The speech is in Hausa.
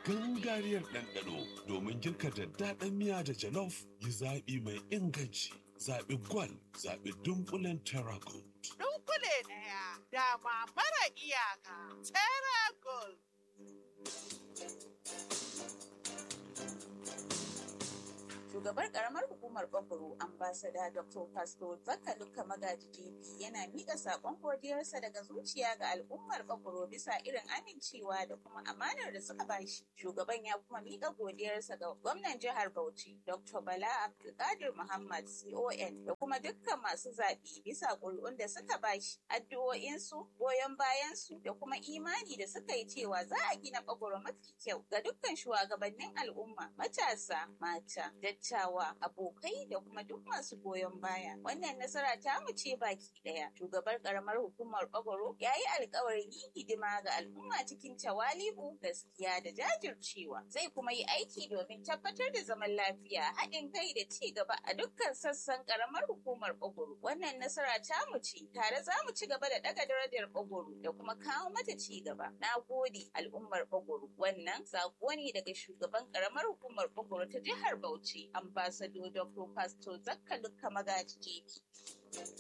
gangariyar ɗanɗano domin girka daddaɗan miya da jalof yi zaɓi mai inganci. Zaɓi gwal, zaɓi dunkulen Terra Gold. Dunkule ɗaya, dama mara iyaka, Terra Gold. shugabar karamar hukumar Bakuru ambasada Dr. Pastor Zakaluka Magaji JP yana miƙa saƙon godiyarsa daga zuciya ga al'ummar Bakuru bisa irin amincewa da kuma amanar da suka bashi. Shugaban ya kuma miƙa godiyarsa ga gwamnan jihar Bauchi Dr. Bala Abdulkadir Muhammad CON da kuma dukkan masu zaɓe bisa ƙuri'un da suka bashi addu'o'insu goyon bayansu da kuma imani da suka yi cewa za a gina Bakuru mafi kyau ga dukkan shugabannin al'umma matasa mata dattawa abokai da kuma duk masu goyon baya wannan nasara ta mu ce baki daya shugabar karamar hukumar bagoro ya yi alkawarin yin hidima ga al'umma cikin tawali'u gaskiya da jajircewa zai kuma yi aiki domin tabbatar da zaman lafiya haɗin kai da ci gaba a dukkan sassan karamar hukumar bagoro wannan nasara ta mu ce tare za mu ci gaba da daga darajar bagoro da kuma kawo mata ci gaba na gode al'ummar bagoro wannan sako ne daga shugaban karamar hukumar bagoro ta jihar bauchi ambassador Dr. Pastor Zakka Magaji JP.